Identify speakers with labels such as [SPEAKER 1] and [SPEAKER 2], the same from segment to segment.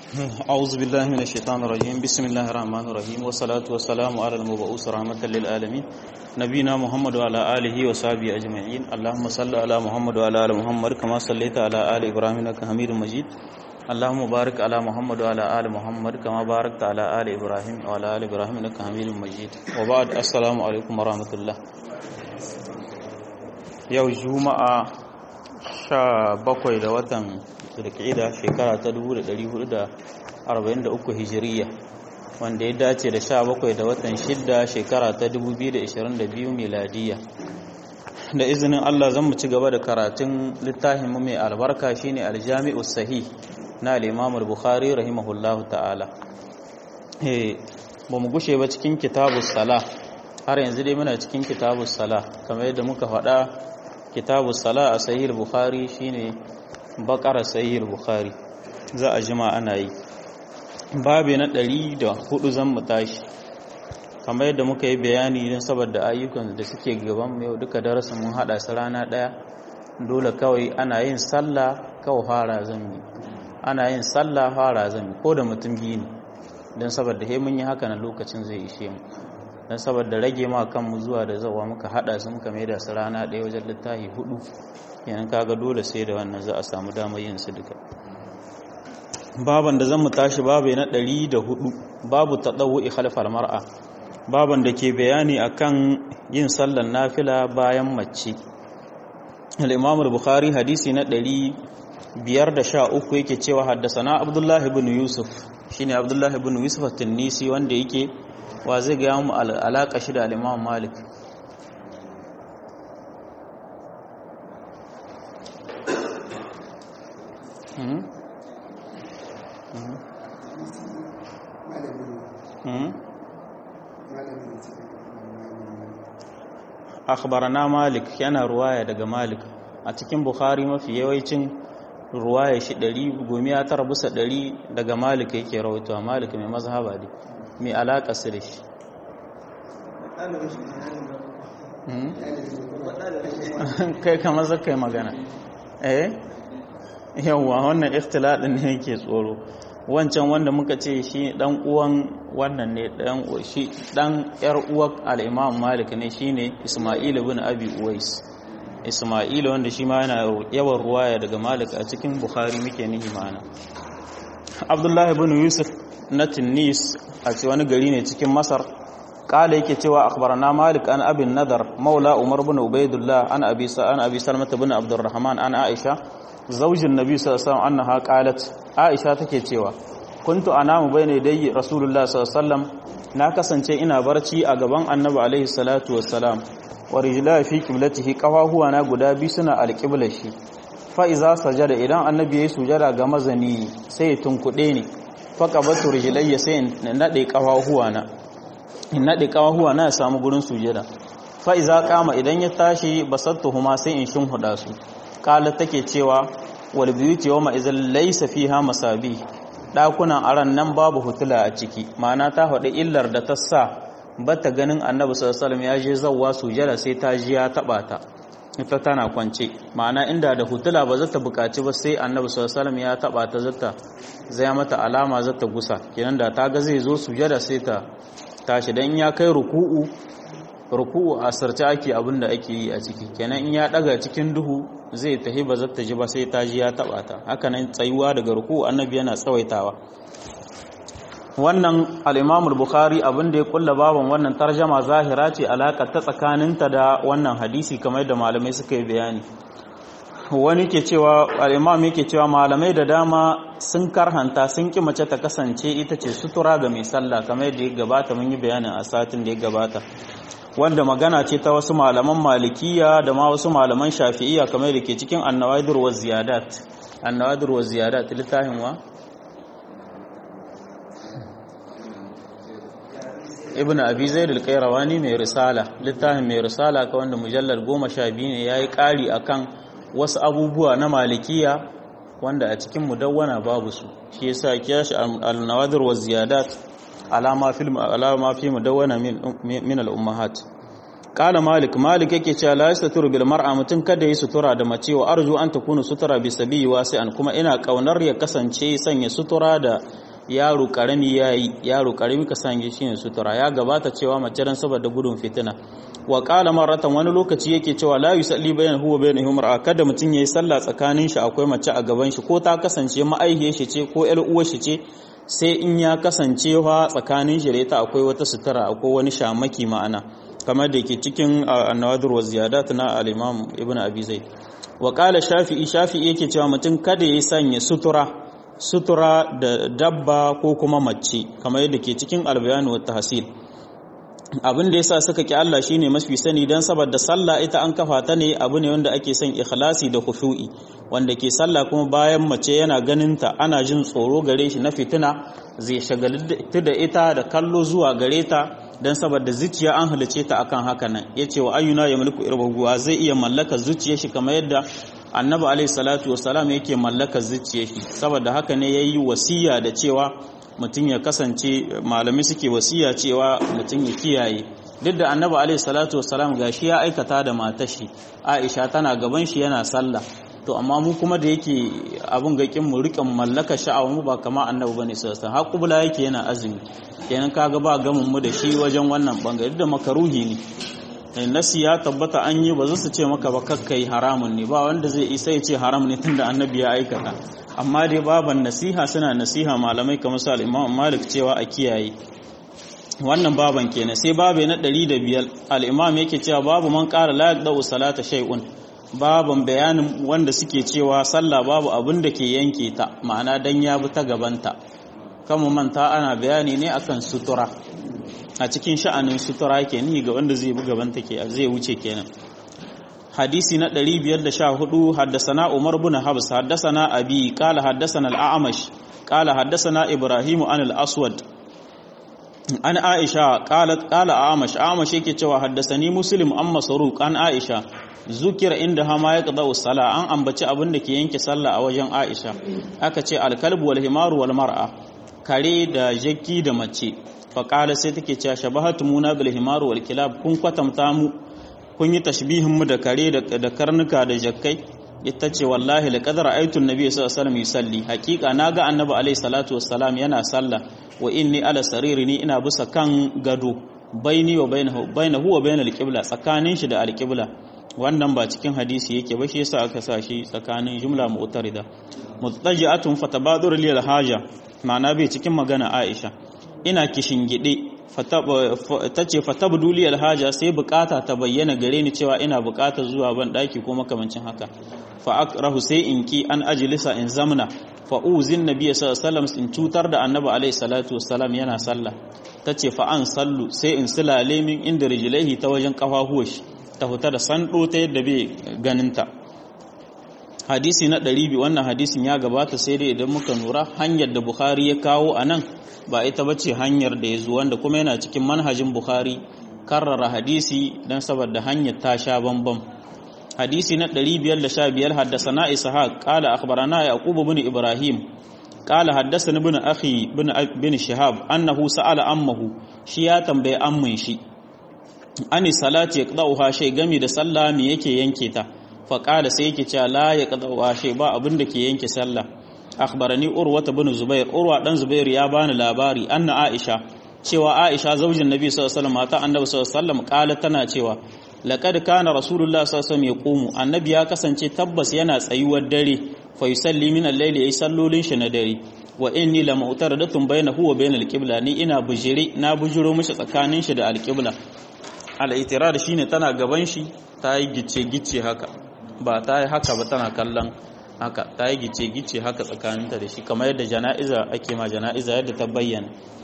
[SPEAKER 1] أعوذ بالله من الشيطان الرجيم بسم الله الرحمن الرحيم والصلاة والسلام على المبعوث رحمة للعالمين نبينا محمد وعلى آله وصحبه أجمعين اللهم صل على محمد وعلى آل محمد كما صليت على آل إبراهيم إنك حميد مجيد اللهم بارك على محمد وعلى آل محمد كما باركت على آل إبراهيم وعلى آل إبراهيم إنك حميد مجيد وبعد السلام عليكم ورحمة الله yau juma'a sha bakwai da watan zulkida shekara ta 1443 hijiriya wanda ya dace da sha bakwai da watan shidda shekara ta 2022 miladiya da izinin Allah zan mu ci gaba da karatun littafin mai albarka shine aljami'u sahih na al-imam al-bukhari rahimahullahu ta'ala eh ba mu gushe ba cikin kitabus sala har yanzu dai muna cikin kitabus sala kamar yadda muka faɗa kitabu sala a sahih bukhari shine bakara sahih bukhari za a jima ana yi babu na ɗari da hudu zan mu tashi kamar yadda muka yi bayani don saboda ayyukan da suke gaban yau duka darasin mun hada su rana ɗaya dole kawai ana yin sallah kawai fara zan yi ana yin sallah fara zan yi ko da mutum biyu ne don saboda he mun yi haka na lokacin zai ishe mu don saboda rage ma kanmu zuwa da zawa muka hada su muka mai da su rana ɗaya wajen littafi hudu yanan kaga dole sai da wannan za a samu damar yin su duka baban da zan mu tashi babu na ɗari da hudu babu taɗawu khalfal mar'a baban da ke bayani akan yin sallar nafila bayan mace al-imam al-bukhari hadisi na ɗari biyar da sha uku yake cewa haddasa abdullahi ibn yusuf shine abdullahi ibn yusuf at-tunisi wanda yake wa zai gaya mu alaƙa shi da al'imam malik akhbarana malik yana ruwaya daga malik a cikin bukhari mafi yawancin ruwaya shi ɗari gomi ya tara busa ɗari daga malik yake rawaitowa malik mai mazhaba ne mai alaƙa su da shi kai kamar zakai magana eh yawwa wannan ikhtiladin ne yake tsoro wancan wanda muka ce shi dan uwan wannan ne dan shi dan yar uwar al-Imam Malik ne shine Isma'il ibn Abi Uwais Isma'il wanda shi ma yana yawan ruwaya daga Malik a cikin Bukhari muke nihi mana Abdullah ibn Yusuf na Tunis a ce wani gari ne cikin Masar kala yake cewa akhbarana Malik an Abin Nadar Maula Umar ibn Ubaidullah an Abi Sa'an Abi Salmah ibn Abdurrahman an Aisha zaujin Nabi sallallahu alaihi wasallam annaha qalat Aisha take cewa kuntu anamu bayna yadayyi Rasulullah sallallahu alaihi wasallam na kasance ina barci a gaban Annabi alaihi salatu wassalam wa rijla fi qiblatihi qawahuwa na guda bi suna alqiblar shi fa iza sajada idan Annabi yayi sujada ga mazani sai ya tunkude ni faƙabatu rijilayya sai in naɗe ƙawahuwa na in naɗe ƙawahuwa na ya samu gurin sujada fa iza kama idan ya tashi basattuhuma sai in shinhuda su qala take cewa wal biyuti yawma idzal laysa fiha masabi dakunan aran nan babu hutula a ciki ma'ana ta faɗi illar da ta sa bata ganin annabi sallallahu alaihi wasallam ya je zawwa sujada sai ta ji ya taba ta ita tana kwance ma'ana inda da hutula ba zata bukaci ba sai annabi sallallahu alaihi wasallam ya taba ta zata zai mata alama zata gusa kenan da ta ga zai zo sujada sai ta tashi dan ya kai ruku'u ruku'u a sarce ake abin da ake yi a ciki kenan in ya daga cikin duhu zai tahi ba zata ji ba sai ta ji ya taba ta haka nan tsayuwa daga ruku'u annabi yana tsawaitawa wannan al-Imam al-Bukhari abin da ya kulla baban wannan tarjama zahira ce alaka ta tsakaninta da wannan hadisi kamar da malamai suka yi bayani wani ke cewa al-Imam yake cewa malamai da dama sun karhanta sun ki mace ta kasance ita ce sutura ga mai sallah kamar yadda ya gabata mun yi bayanin a satin da ya gabata wanda magana ce ta wasu malaman malikiya da ma wasu malaman shafi'iyya kamar da ke cikin annawadir wa ziyadat annawadir wa ziyadat littafin wa ibn abi zaid al-qayrawani mai risala littafin mai risala ka wanda mujallal 12 ne yayi kari akan wasu abubuwa na malikiya wanda a cikin mudawwana babu su shi yasa kiyashi al-nawadir wa ziyadat alama fil alama fi mudawwana min al-ummahat qala malik malik yake cewa la yasturu bil mar'a mutun kada yi sutura da mace wa arju an takunu sutura bi sabi wasi'an kuma ina kaunar ya kasance sanya sutura da yaro karami yayi yaro karami ka sanya shi ne sutura ya gabata cewa mace dan saboda gudun fitina wa qala maratan wani lokaci yake cewa la yusalli bayan huwa bayan humra kada mutun yayi sallah tsakanin shi akwai mace a gaban shi ko ta kasance ma'aihiyar shi ce ko ƴar uwar shi ce sai in ya kasance fa tsakanin shi da ita akwai wata sutura akwai wani shamaki ma'ana kamar da ke cikin annawadur wa ziyadat na al-imam ibn abi zaid wa qala shafi'i shafi'i yake cewa mutum kada ya sanya sutura sutura da dabba ko kuma mace kamar yadda ke cikin albayan wa tahsil abin da yasa suka ki Allah shine mafi sani dan saboda sallah ita an kafa ta ne abu ne wanda ake son ikhlasi da khushu'i wanda ke sallah kuma bayan mace yana ganin ta ana jin tsoro gare shi na fitina zai shagaltu da ita da kallo zuwa gare ta dan saboda zuciya an halice ta akan haka nan yace wa ayyuna ya mulku irbaguwa zai iya mallaka zuciyar shi kamar yadda annabi alaihi salatu wassalam yake mallaka zuciyar shi saboda haka ne yayi wasiya da cewa mutum ya kasance malami suke wasiya cewa mutum ya kiyaye duk da annabi alaihi salatu wassalam gashi ya aikata da matar shi Aisha tana gaban shi yana sallah to amma mu kuma da yake abun gakin mu rikan mallaka sha'awa mu ba kama annabi bane sallallahu alaihi wasallam kubula yake yana azumi kenan kaga ba gamin mu da shi wajen wannan bangare da makaruhi ne nasi ya tabbata an yi ba za su ce maka ba kakkai haramun ne ba wanda zai isa ya ce haram ne tunda annabi ya aikata amma dai baban nasiha suna nasiha malamai kamar su al-imam malik cewa a kiyaye wannan baban kenan sai babe na 105 al-imam yake cewa babu man qala la yaqda'u salata shay'un baban bayanin wanda suke cewa sallah babu abin da ke yanke ta ma'ana dan ya bi ta gabanta kama manta ana bayani ne akan sutura a cikin sha'anin sutura ke ni ga wanda zai bi gabanta ke zai wuce kenan hadisi na 514 haddasana Umar bin Habs haddasana Abi qala haddasana al-A'mash qala haddasana Ibrahim an al-Aswad an Aisha qalat qala A'mash A'mash yake cewa haddasani Muslim an Masruq an Aisha zukira inda hama ya qada sala an ambaci abin da ke yanke sallah a wajen Aisha aka ce al-kalbu wal himaru wal mar'a kare da jakki da mace faƙala sai take cewa shabahatu muna bil himaru wal kilab kun kwatamta mu kun yi tashbihin mu da kare da karnuka da jakkai ita ce wallahi laqad ra'aytu an-nabiy sallallahu alaihi wasallam yusalli haqiqa naga annabi alaihi salatu wassalam yana sallah wa inni ala sariri ni ina bisa kan gado baini wa bainahu bainahu wa bainal qibla tsakanin shi da al-qibla wannan ba cikin hadisi yake ba shi yasa aka sa shi tsakanin jumla mu'tarida mutaji'atun fatabadur lil haja ma'ana bai cikin magana Aisha ina kishingide ta ce fatabduli alhaja sai bukata ta bayyana gare ni cewa ina bukatar zuwa ban daki ko makamancin haka fa akrahu sai in ki an ajlisa in zamna fa uzin nabiy sallallahu alaihi wasallam in cutar da annabi alaihi salatu wassalam yana sallah tace fa an sallu sai in silale min inda rijlaihi ta wajen kafafuwa shi ta fita da sando ta yadda bai ganinta hadisi na 200 wannan hadisin ya gabata sai dai idan muka nura hanyar da bukhari ya kawo a nan ba ita ba ce hanyar da ya zo wanda kuma yana cikin manhajin bukhari karrara hadisi don saboda hanyar ta sha bambam hadisi na 515 haddasana ishaq qala akhbarana yaqub ibn ibrahim qala haddasana ibn akhi bin shihab annahu sa'ala ammahu shi ya tambaye ammin shi ani salati yaqda'uha shay gami da sallah me yake yanke ta faƙala sai yake cewa la ya ƙadawa shi ba abin da ke yanke sallah akhbarani urwa bin zubair urwa dan zubair ya bani labari anna aisha cewa aisha zaujin nabi sallallahu alaihi wasallam mata annabi sallallahu alaihi wasallam kala tana cewa laqad kana rasulullah sallallahu alaihi wasallam yaqumu annabi ya kasance tabbas yana tsayuwar dare fa yusalli min al-layli yayi sallolin shi na dare wa inni la mu'taradatun bainahu wa bainal qibla ni ina bujire na bujiro mishi tsakanin shi da al-qibla al-itirar shine tana gaban shi ta yi gice gice haka ba ta yi haka ba tana kallon haka ta yi gice-gice haka tsakaninta da shi kamar yadda jana'iza ake ma jana'iza yadda ta bayyana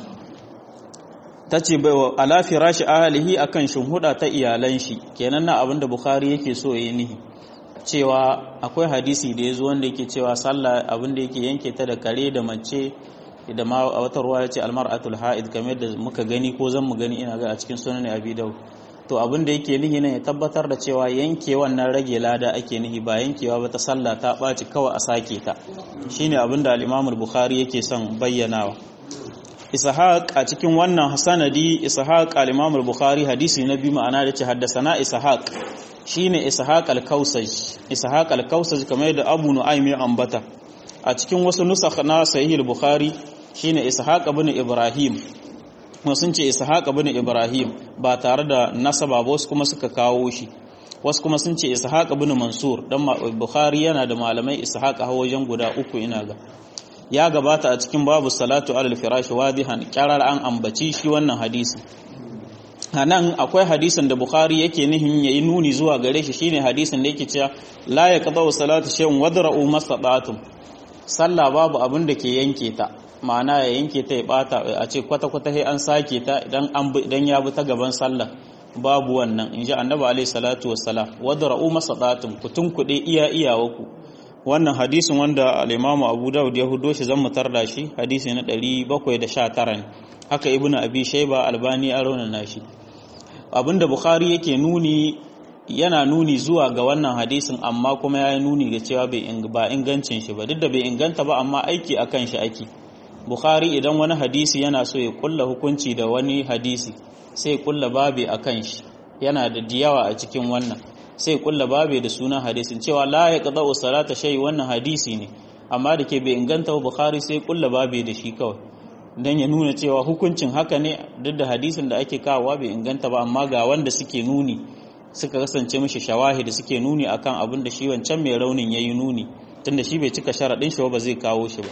[SPEAKER 1] ta ce bai wa alafi rashi ahalihi a kan shimhuda ta iyalan shi kenan na abin da bukhari yake so ya yi nihi cewa akwai hadisi da ya zo wanda yake cewa sallah abin da yake yanke ta da kare da mace da ma a wata ruwa ya ce almar'atul ha'id kamar yadda muka gani ko zan mu gani ina ga a cikin sunan abi daud to abin da yake nihi ne ya tabbatar da cewa yanke wannan rage lada ake nihi ba yankewa ba ta sallah ta ɓaci kawai a sake ta shine abin da al-Imam bukhari yake son bayyanawa Ishaq a cikin wannan sanadi Ishaq al-Imam bukhari hadisi na biyu ma'ana da ce haddasana Ishaq shine Ishaq al-Kausaj Ishaq al-Kausaj kamar da Abu Nu'aym ya ambata a cikin wasu nusakh na Sahih al-Bukhari shine ishaq ibn ibrahim sun ce ishaq ibn ibrahim ba tare da nasaba ba wasu kuma suka kawo shi wasu kuma sun ce ishaq ibn mansur dan bukhari yana da malamai ishaq a wajen guda uku ina ga ya gabata a cikin babu salatu alal firashi wadihan kyarar an ambaci shi wannan hadisi nan akwai hadisin da bukhari yake nihin yayi nuni zuwa gare shi shine hadisin da yake cewa la yaqta'u salatu shay'un wadra'u mastata'tum sallah babu abin da ke yanke ta ma'ana ya yanke ta ya bata a ce kwata kwata sai an sake ta idan an idan ya bi ta gaban sallah babu wannan inji annabi alaihi salatu wassalam wadra'u mastata'tum kutun kude iya iyawaku wannan hadisin wanda al-imamu abu dawud ya hudo shi zan mutar da shi hadisi na 719 ne haka ibnu abi shayba albani ya raunana shi abinda bukhari yake nuni yana nuni zuwa ga wannan hadisin amma kuma ya yi nuni ga cewa ba ingancin shi ba duk da bai inganta ba amma aiki akan shi ake bukhari idan wani hadisi yana so ya kulla hukunci da wani hadisi sai ya kulla babe akan shi yana da diyawa a cikin wannan sai ya kulla babe da sunan hadisin cewa la ya qada salata shay wannan hadisi ne amma da ke bai inganta ba bukhari sai ya kulla babe da shi kawai don ya nuna cewa hukuncin haka ne duk da hadisin da ake kawowa bai inganta ba amma ga wanda suke nuni suka kasance mishi shawahidi suke nuni akan abin da shi wancan mai raunin yayi nuni tunda shi bai cika sharaɗin shi ba zai kawo shi ba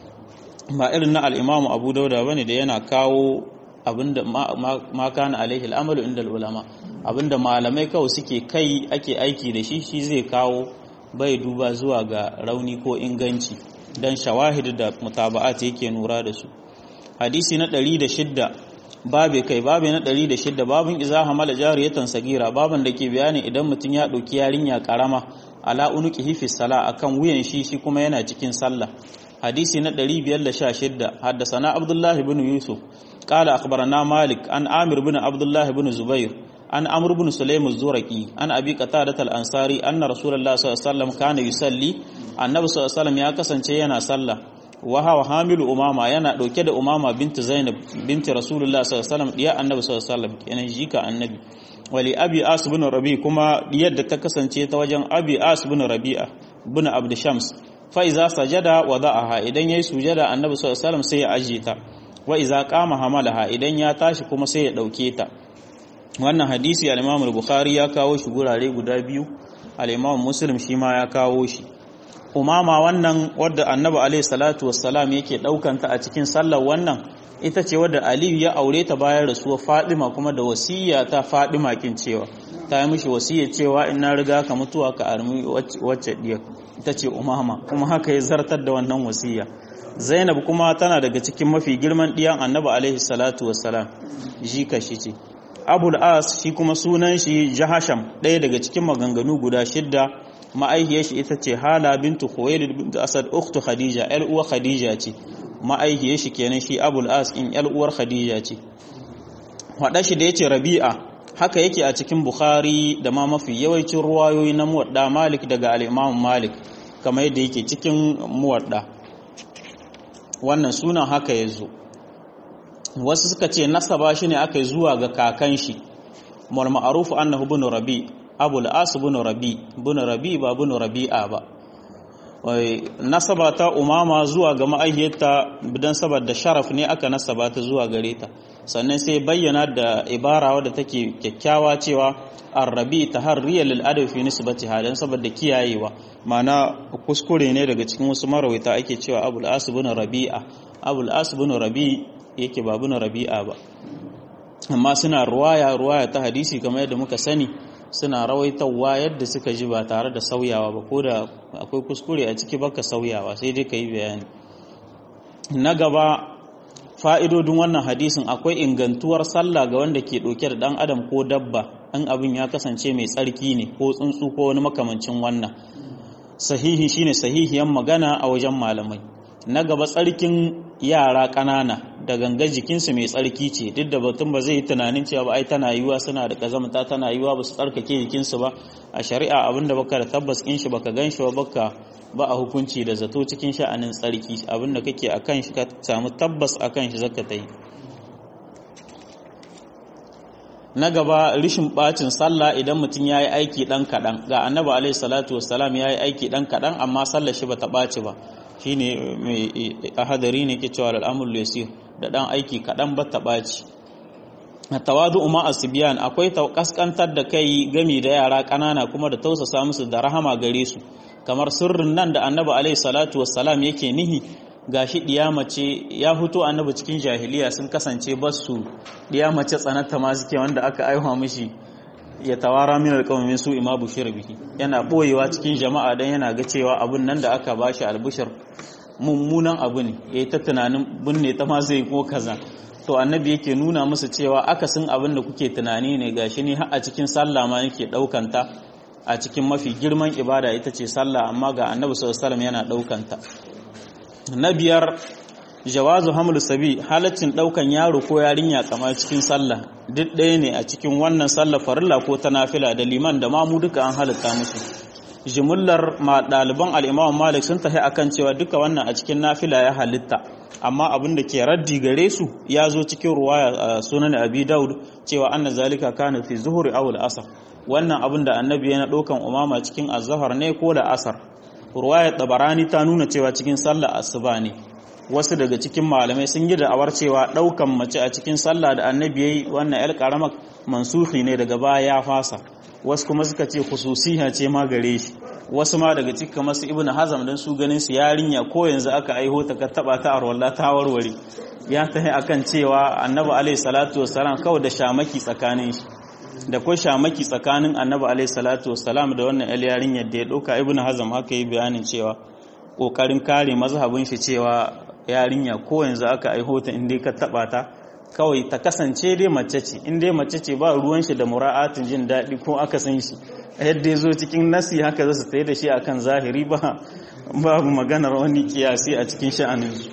[SPEAKER 1] ba irin na al-Imam Abu Dauda bane da yana kawo abinda ma kana alaihi al-amalu inda ulama abinda malamai kawai suke kai ake aiki da shi shi zai kawo bai duba zuwa ga rauni ko inganci dan shawahid da mutaba'at yake nura da su hadisi na 106 babe kai babe na 106 babin iza hamala jariyatan sagira baban da ke bayani idan mutum ya dauki yarinya karama ala unuqihi fi sala akan wuyan shi shi kuma yana cikin sallah hadisi na 516 haddathana abdullahi ibn yusuf qala akhbarana malik an amir ibn abdullahi ibn zubair an amr ibn sulaym az-zuraqi an abi qatadah al-ansari anna rasulullah sallallahu alaihi wasallam kana yusalli annabi sallallahu alaihi wasallam ya kasance yana sallah wa hawa hamilu umama yana dauke da umama binti zainab binti rasulullah sallallahu alaihi wasallam diya annabi sallallahu alaihi wasallam kenan jika annabi wali abi as ibn rabi kuma diyar da ta kasance ta wajen abi as ibn rabi'a ibn abd shams fa iza sajada wada'aha idan yayi sujada annabi sallallahu alaihi wasallam sai ya ajiye ta wa iza qama hamalaha idan ya tashi kuma sai ya dauke ta wannan hadisi al-imam al-bukhari ya kawo shi gurare guda biyu al-imam muslim shi ma ya kawo shi umama wannan wadda annabi alaihi salatu wassalam yake daukanta a cikin sallar wannan ita ce wadda aliyu ya aure ta bayan rasuwar fadima kuma da wasiya ta fadima kin cewa ta yi mishi wasiya cewa in na riga ka mutuwa ka armi wacce diyar ita ce umama kuma haka ya zartar da wannan wasiya zainab kuma tana daga cikin mafi girman diyan annabi alaihi salatu wassalam jika shi ce abul as shi kuma sunan shi jahasham ɗaya daga cikin maganganu guda shidda ma'aihiyar shi ita ce hala bintu khuwailid bint asad ukhtu khadija yar uwar khadija ce ma'aihiyar shi kenan shi abul as in yar uwar khadija ce hada shi da yace rabi'a haka yake a cikin bukhari da ma mafi yawancin ruwayoyi na muwadda malik daga al-imam malik kamar yadda yake cikin muwadda wannan sunan haka yazo wasu suka ce nasaba shi ne aka yi zuwa ga kakan shi mul ma'ruf annahu ibn rabi abul as ibn rabi ibn rabi ba ibn rabi'a ba nasaba ta umama zuwa ga ma'aihiyarta bidan saboda sharaf ne aka nasaba ta zuwa gare ta sannan sai bayyana da ibara wadda take kyakkyawa cewa arrabi taharriya lil adab fi nisbatiha dan saboda kiyayewa mana kuskure ne daga cikin wasu marawaita ake cewa abul as ibn rabi'a abul as ibn rabi yake ba ibn rabi'a ba amma suna ruwaya ruwaya ta hadisi kamar yadda muka sani suna rawaitawa yadda suka ji ba tare da sauyawa ba ko da akwai kuskure a ciki baka sauyawa sai dai ka yi bayani na gaba fa'idodin wannan hadisin akwai ingantuwar sallah ga wanda ke ɗauke da ɗan adam ko dabba an abin ya kasance mai tsarki ne ko tsuntsu ko wani makamancin wannan sahihi shine sahihiyan magana a wajen malamai na gaba tsarkin yara ƙanana da ganga jikinsu mai tsarki ce duk da batun ba zai yi tunanin cewa ba ai tana yiwa suna da kazamta tana yiwa ba su tsarkake jikinsu ba a shari'a abinda baka da tabbas kin shi baka gan shi ba baka ba a hukunci da zato cikin sha'anin tsarki abinda kake akan shi ka samu tabbas akan shi zaka ta yi na gaba rishin bacin sallah idan mutum ya yi aiki ɗan kaɗan ga annabi alaihi salatu wassalam ya yi aiki ɗan kaɗan amma sallar shi ba ta ɓaci ba shine mai ahadari ne ke cewa al'amul yasir da dan aiki kadan ba ta baci tawadu umma asbiyan akwai kaskantar da kai gami da yara kanana kuma da tausasa musu da rahama gare su kamar sirrin nan da annabi alaihi salatu wassalam yake nihi gashi mace ya fito annabi cikin jahiliya sun kasance basu mace tsananta ma suke wanda aka aiwa mishi ya tawara min alqawmin su ima bushir bihi yana boyewa cikin jama'a dan yana ga cewa abun nan da aka bashi albushir mummunan abu ne yayi ta tunanin binne ta ma zai ko kaza to annabi yake nuna musu cewa akasin abin da kuke tunani ne gashi ni har a cikin sallah ma yake daukanta a cikin mafi girman ibada ita ce sallah amma ga annabi sallallahu alaihi wasallam yana daukanta na biyar jawazu hamlu sabi halaccin daukan yaro ko yarinya kamar cikin sallah duk ɗaya ne a cikin wannan sallah farilla ko ta nafila da liman da mamu duka an halitta musu jimillar ma ɗaliban al'imam malik sun tafi akan cewa duka wannan a cikin nafila ya halitta amma abin da ke raddi gare su ya zo cikin ruwaya sunan abi daud cewa anna zalika kana fi zuhuri aw al-asr wannan abin da annabi yana ɗaukan umama cikin azhar ne ko da asar ruwayar tabarani ta nuna cewa cikin sallah asuba ne wasu daga cikin malamai sun yi da'awar cewa ɗaukan mace a cikin sallah da annabi yayi wannan yar karamar mansuhi ne daga baya ya fasa wasu kuma suka ce khususiya ce ma gare shi wasu ma daga cikin masu ibnu hazam dan su ganin su yarinya ko yanzu aka aiho ta ka taba ta arwalla ta warware ya tahi akan cewa annabi alaihi salatu wassalam kawai da shamaki tsakanin shi da ko shamaki tsakanin annabi alaihi salatu wassalam da wannan yar yarinyar da ya dauka ibnu hazam haka yi bayanin cewa kokarin kare mazhabin shi cewa yarinya ko yanzu aka aiho ta inda ka taba ta kawai ta kasance dai mace ce in dai mace ce ba ruwan shi da mura'atin jin daɗi ko aka san shi yadda ya zo cikin nasi haka za su tsaye da shi akan zahiri ba babu maganar wani kiyasi a cikin sha'anin su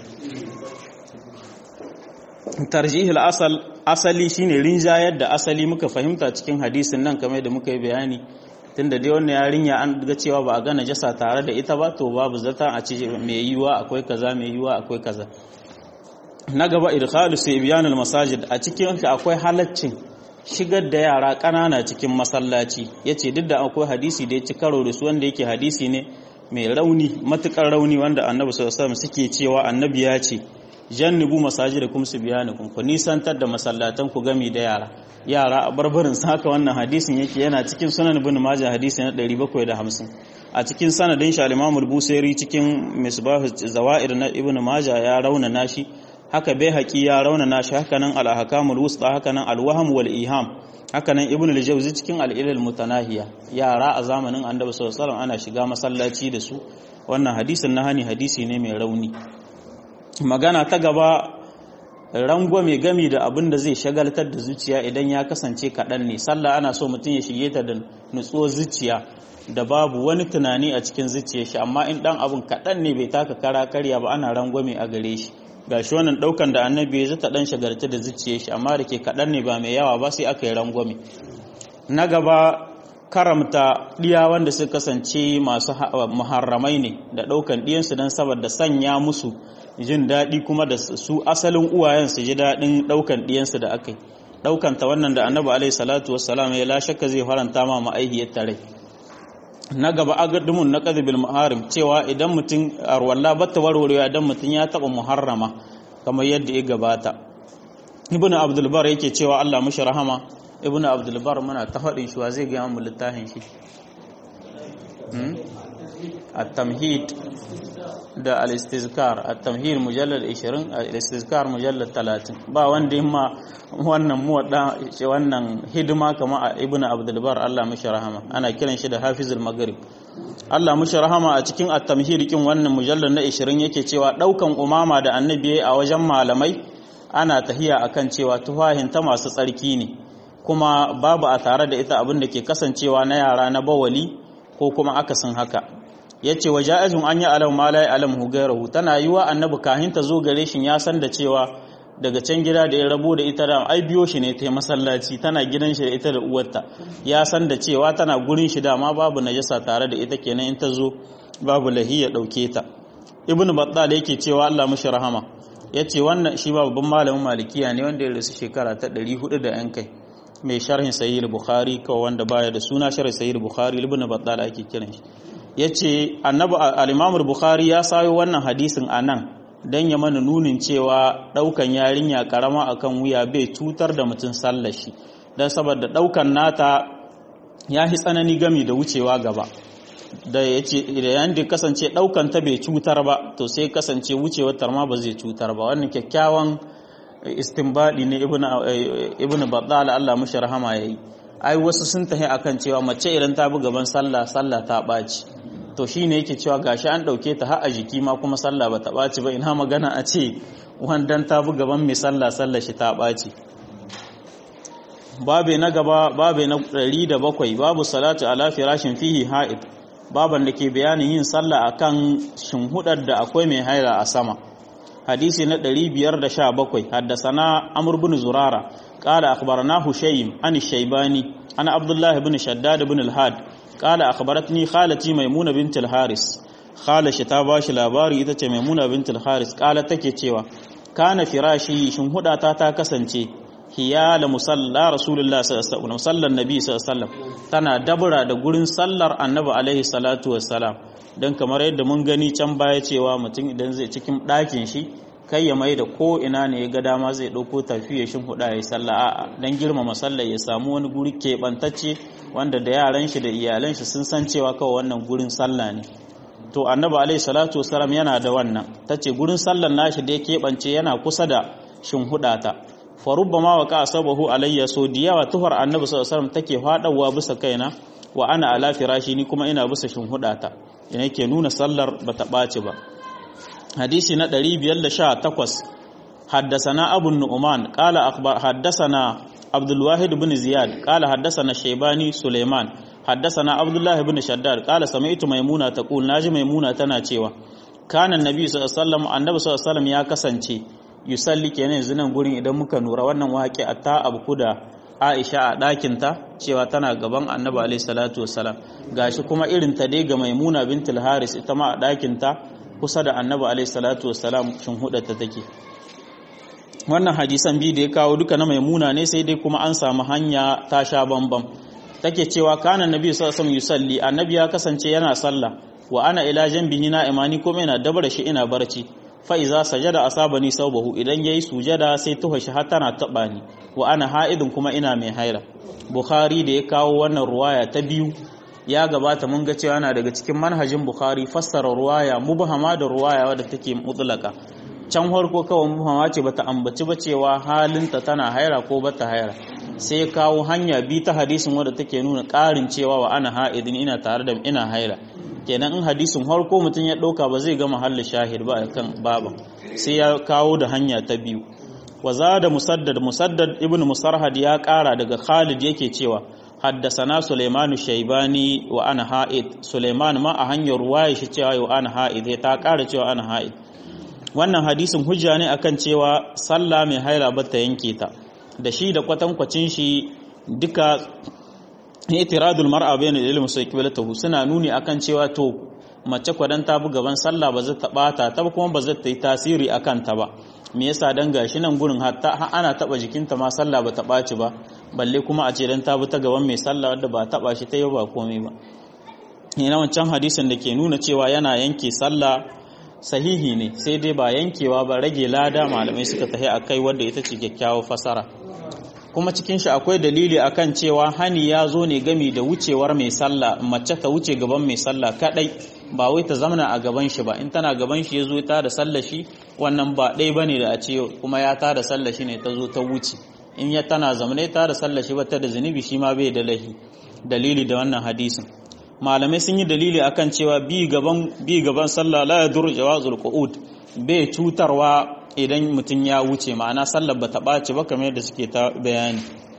[SPEAKER 1] tarjihil asal asali shine rinjayar da asali muka fahimta cikin hadisin nan kamar da muka yi bayani tunda dai wannan yarinya an ga cewa ba a ga najasa tare da ita ba to babu zata a ce mai yiwa akwai kaza mai yiwa akwai kaza na gaba idkhalu sayyiban masajid a cikin akwai halaccin shigar da yara ƙanana cikin masallaci yace duk da akwai hadisi da ya ci karo da su wanda yake hadisi ne mai rauni matukar rauni wanda annabi sallallahu alaihi wasallam suke cewa annabi ya ce jannibu masajidakum subyanakum ku nisantar da masallatan ku gami da yara yara a barbarin haka wannan hadisin yake yana cikin sunan ibn majah hadisi na 750 a cikin sanadin shi al-imam al-busairi cikin misbah zawaid na ibn majah ya rauna nashi haka bai haƙi ya rauna nashi haka nan al-ahkamul wusta haka nan al-wahm wal iham haka nan ibn al-jawzi cikin al-ilal mutanahiya yara a zamanin annabi sallallahu alaihi wasallam ana shiga masallaci da su wannan hadisin na hani hadisi ne mai rauni magana ta gaba rangwame gami da abin da zai shagaltar da zuciya idan ya kasance kaɗan ne sallah ana so mutum ya shige ta da nutsuwar zuciya da babu wani tunani a cikin zuciyar shi amma in ɗan abin kaɗan ne bai taka kara karya ba ana rangwame a gare shi ga shi wannan ɗaukan da annabi ya zata ɗan shagaltar da zuciyar shi amma da ke kaɗan ne ba mai yawa ba sai aka yi rangwame na gaba karamta ɗiya wanda suka kasance masu muharramai ne da ɗaukan ɗiyansu don saboda sanya musu jin daɗi kuma da su asalin uwayen su ji daɗin ɗaukan ɗiyansu da aka yi ɗaukanta wannan da annabi alaihi salatu wassalam ya la shakka zai faranta ma ma'aihiyar tare na gaba agadumun na qadbil muharim cewa idan mutum arwalla batta warwarewa idan mutum ya taɓa muharrama kamar yadda ya gabata ibnu abdul bar yake cewa Allah mushi rahama ibnu abdul bar muna ta faɗin shi wa zai ga mu littafin shi at-tamhid da al-istizkar at-tamhid mujallad 20 al-istizkar mujallad 30 ba wanda yamma wannan muwadda wannan hidima kamar ibn abdul bar Allah mishi rahama ana kiran shi da hafizul maghrib Allah mishi rahama a cikin at-tamhid kin wannan mujallad na 20 yake cewa daukan umama da annabi a wajen malamai ana tahiya akan cewa tufahin ta masu tsarki ne kuma babu a tare da ita abin da ke kasancewa na yara na bawali ko kuma akasin haka ya ce wa ja'azun an yi alam ma la alam hu gairahu tana yiwa annabi kahin ta zo gare shi ya san da cewa daga can gida da ya rabo da ita da ai biyo shi ne ta masallaci tana gidan shi da ita da uwarta ya san da cewa tana gurin shi dama babu najasa tare da ita kenan in ta zo babu lahi ya dauke ta ibnu battal yake cewa Allah mushi rahama yace wannan shi babban malamin malikiya ne wanda ya rasu shekara ta 400 da yan kai mai sharhin sahih bukhari kawai wanda baya da suna sharhin sahih bukhari ibn battal ake kiran shi yace annabi al-Imam bukhari ya sayo wannan hadisin anan dan ya mana nunin cewa daukan yarinya karama akan wuya bai cutar da mutum sallar shi dan saboda daukan nata ya hi tsanani gami da wucewa gaba da yace idan da kasance daukan ta bai cutar ba to sai kasance wucewar tarma ba zai cutar ba wannan kyakkyawan istinbadi ne ibnu ibnu battal Allah mushi rahama yayi ai wasu sun tahi akan cewa mace idan ta bi gaban sallah sallah ta baci to shine yake cewa gashi an dauke ta har a jiki ma kuma sallah ba ta baci ba ina magana a ce wandan ta bi gaban mai sallah sallah shi ta baci babe na gaba babe na 107 babu salatu ala firashin fihi ha'id baban da ke bayanin yin sallah akan shinhudar da akwai mai haira a sama hadisi na 517 haddasana amr bin zurara qala akhbarana hushaym an shaybani ana abdullah ibn shaddad ibn al-had qala akhbaratni khalati maimuna bint al-haris khala shi ta bashi labari ita ce maimuna bint al-haris qala take cewa kana firashi shinhudata ta kasance hiyala musalla rasulullah sallallahu alaihi wasallam nabi sallallahu alaihi wasallam tana dabura da gurin sallar annabi alaihi salatu wassalam dan kamar yadda mun gani can baya cewa mutum idan zai cikin ɗakin shi kai ya mai da ko ina ne ya ga dama zai ɗauko tafiya shin huda ya sallah a'a dan girmama sallar ya samu wani guri keɓantacce wanda da yaran shi da iyalan shi sun san cewa kawai wannan gurin sallah ne to annabi alaihi salatu wassalam yana da wannan tace gurin sallar nashi da ya keɓance yana kusa da shin ta farubba ma wa ka sabahu alayya so da yawa tuhar annabi sallallahu alaihi wasallam take fadawa bisa kaina wa ana ala firashi ni kuma ina bisa shinhudata ina yake nuna sallar bata ɓaci ba hadisi na 518 haddasana abu nu'man qala akhbar haddasana abdul wahid ibn ziyad qala haddasana shaybani suleiman haddasana abdullah ibn shaddad qala sami'tu maimuna taqul naji maimuna tana cewa kana annabi sallallahu alaihi wasallam annabi sallallahu alaihi wasallam ya kasance yusalli kenan yanzu nan gurin idan muka nura wannan waƙi a ta abu da Aisha a ɗakinta cewa tana gaban Annabi alaihi salatu wassalam gashi kuma irin ta dai ga Maimuna bintul Haris ita ma a ɗakinta kusa da Annabi alaihi salatu wassalam shin hudata take wannan hadisan biyu da ya kawo duka na Maimuna ne sai dai kuma an samu hanya ta sha bambam take cewa kana Nabi sallallahu alaihi wasallam yusalli Annabi ya kasance yana sallah wa ana ila janbihi na imani kuma yana dabara shi ina barci fa'iza sajada asabani saubahu idan yayi sujada sai tuha shi har tana taba ni wa ana ha'idin kuma ina mai haira bukhari da ya kawo wannan ruwaya ta biyu ya gabata mun ga cewa yana daga cikin manhajin bukhari fassara ruwaya mubhama da ruwaya wadda take mutlaka can farko kawai mubhama ce bata ambaci ba cewa halinta tana haira ko bata haira sai ya kawo hanya bi ta hadisin wadda take nuna ƙarin cewa wa ana ha'idin ina tare da ina haira kenan in hadisin harko mutum ya ɗauka ba zai ga mahalli shahid ba kan baban sai ya kawo da hanya ta biyu wa da musaddad musaddad ibn musarhad ya ƙara daga khalid yake cewa haddasana suleiman shaibani wa ana ha'id suleiman ma a hanyar ruwaya shi cewa wa ana ha'id ya ta ƙara cewa ana ha'id wannan hadisin hujja ne akan cewa sallah mai haila ba ta yanke ta da shi da kwatankwacin shi duka itiradul mar'a bayna ilmi sai kiblatahu suna nuni akan cewa to mace kwadan ta bu gaban sallah ba zai taba ta ta kuma ba zai ta yi tasiri akan ta ba me yasa dan gashi nan gurin hatta ana taba jikinta ma sallah ba ta baci ba balle kuma a ce dan ta bu ta gaban mai sallah wanda ba taba shi ta yi ba komai ba ina wancan hadisin da ke nuna cewa yana yanke sallah sahihi ne sai dai ba yankewa ba rage lada malamai suka tahi akai wanda ita ce kyakkyawar fasara kuma cikin shi akwai dalili akan cewa hani ya zo ne gami da wucewar mai sallah mace ta wuce gaban mai sallah kadai ba wai ta zamana a gaban shi ba in tana gaban shi ya zo ta da sallah shi wannan ba ɗai ba ne da a ce kuma ya ta da sallah shi ne ta zo ta wuce in ya tana zamane ta da sallah shi ba ta da zunubi shi ma bai da lahi dalili da wannan hadisin malamai sun yi dalili akan cewa bi gaban bi gaban sallah la yadur jawazul qu'ud bai cutarwa idan mutum ya wuce ma'ana sallar ba ta ɓaci ba kamar yadda suke ta bayani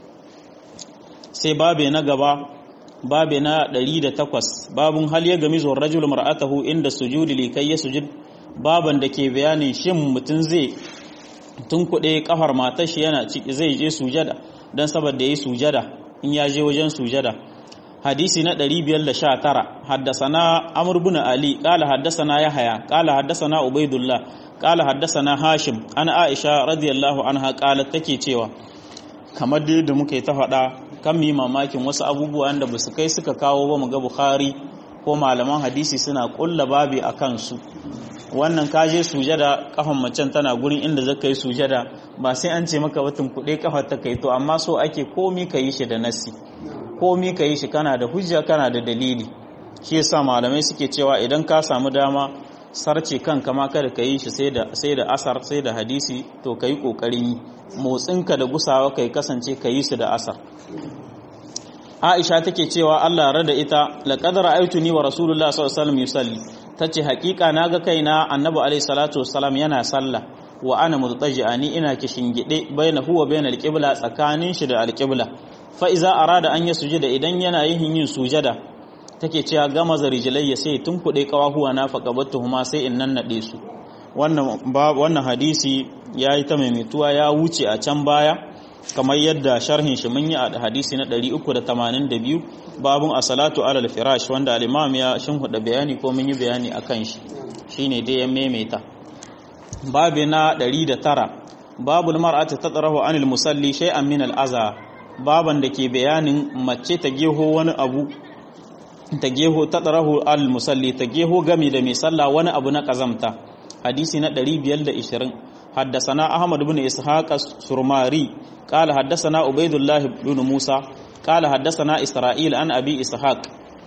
[SPEAKER 1] sai babe na gaba babe na 108 babun hal ya gami zuwa rajul mar'atahu inda sujudi likai ya sujud baban da ke bayanin shin mutum zai tun kuɗe kafar matar shi yana ciki zai je sujada don saboda yi sujada in ya je wajen sujada hadisi na 519 haddasana amr bin ali qala haddasana yahya qala haddasana ubaidullah qala haddasana hashim ana aisha radiyallahu anha qalat take cewa kamar dai da muka yi ta faɗa kan mi mamakin wasu abubuwan da basu kai suka kawo ba mu ga bukhari ko malaman hadisi suna kulla babi a kansu wannan kaje sujada kafan macen tana gurin inda zaka yi sujada ba sai an ce maka batun kuɗe kafar ta kai to amma so ake komi ka yi shi da nasi komi ka yi shi kana da hujja kana da dalili shi yasa malamai suke cewa idan ka samu dama sarce kanka ma kada ka yi shi sai da sai da asar sai da hadisi to ka yi kokarin yi motsinka da gusawa kai kasance ka yi su da asar Aisha take cewa Allah rada ita laqad ra'aytuni wa Rasulullah sallallahu alaihi wasallam yusalli tace hakika naga kaina Annabi alaihi salatu wassalam yana sallah wa ana mutaji'ani ina kishingide baina huwa baina alqibla tsakanin shi da alqibla fa iza arada an yasjuda idan yana yin yin sujada take cewa gama zarijlayya sai tunkude kawahuwa na faqabattuhuma sai in nannade su wannan wannan hadisi yayi ta maimaituwa ya wuce a can baya kamar yadda sharhin shi mun yi a hadisi na 382 babun as-salatu ala al-firash wanda al-imam ya shinhuda bayani ko mun yi bayani akan shi shine dai ya maimaita babu na 109 babul mar'ati tatrahu anil musalli shay'an min al-aza baban da ke bayanin mace ta geho wani abu ta geho tatrahu al-musalli ta geho gami da mai sallah wani abu na kazamta hadisi na 520 حدثنا أحمد بن إسحاق السرماري قال حدثنا عبيد الله بن موسى قال حدثنا إسرائيل عن أبي إسحاق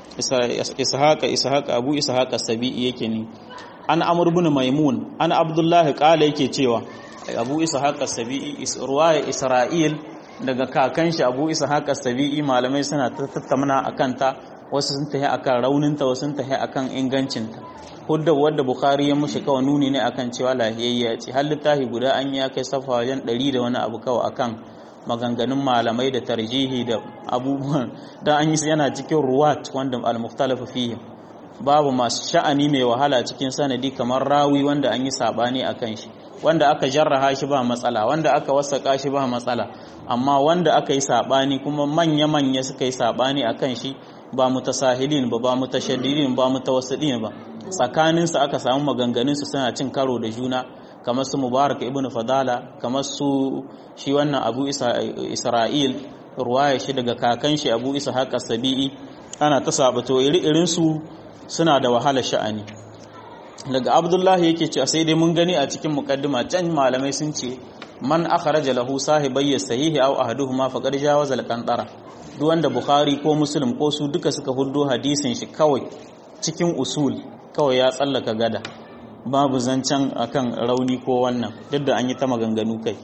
[SPEAKER 1] إسحاق إسحاق أبو إسحاق السبيعي يكني عن عمرو بن ميمون عن عبد الله قال yake cewa Abu Ishaq as-Sabi'i ruwaya Isra'il daga kakan shi Abu Ishaq as-Sabi'i malamai suna tattauna akan ta wasu sun tahi akan rauninta wasu sun tahi akan ingancinta hudda wadda bukhari ya mushi kawai nuni ne akan cewa lahiyayya ce har littafi guda an ya kai safa wajen ɗari da wani abu kawai akan maganganun malamai da tarjihi da abubuwan da an yi yana cikin ruwat wanda al-mukhtalafu fihi babu masu sha'ani mai wahala cikin sanadi kamar rawi wanda an yi sabani akan shi wanda aka jarraha shi ba matsala wanda aka wasaka shi ba matsala amma wanda aka yi sabani kuma manya-manya suka yi sabani akan shi ba mutasahilin ba ba mutashaddidin ba mutawassidin ba tsakaninsu aka samu maganganunsu suna cin karo da juna kamar su mubarak ibn fadala kamar su shi wannan abu isra'il ruwaya shi daga kakan shi abu isa haka sabi'i ana ta sabato iri su suna da wahala sha'ani daga abdullahi yake ce sai dai mun gani a cikin mukaddima can malamai sun ce man akhraja lahu sahibayya sahihi aw ahaduhuma faqad jawaza al-qantara duk wanda bukhari ko muslim ko su duka suka huddo hadisin shi kawai cikin usul kawai ya tsallaka gada babu zancen akan rauni ko wannan duk da an yi ta maganganu kai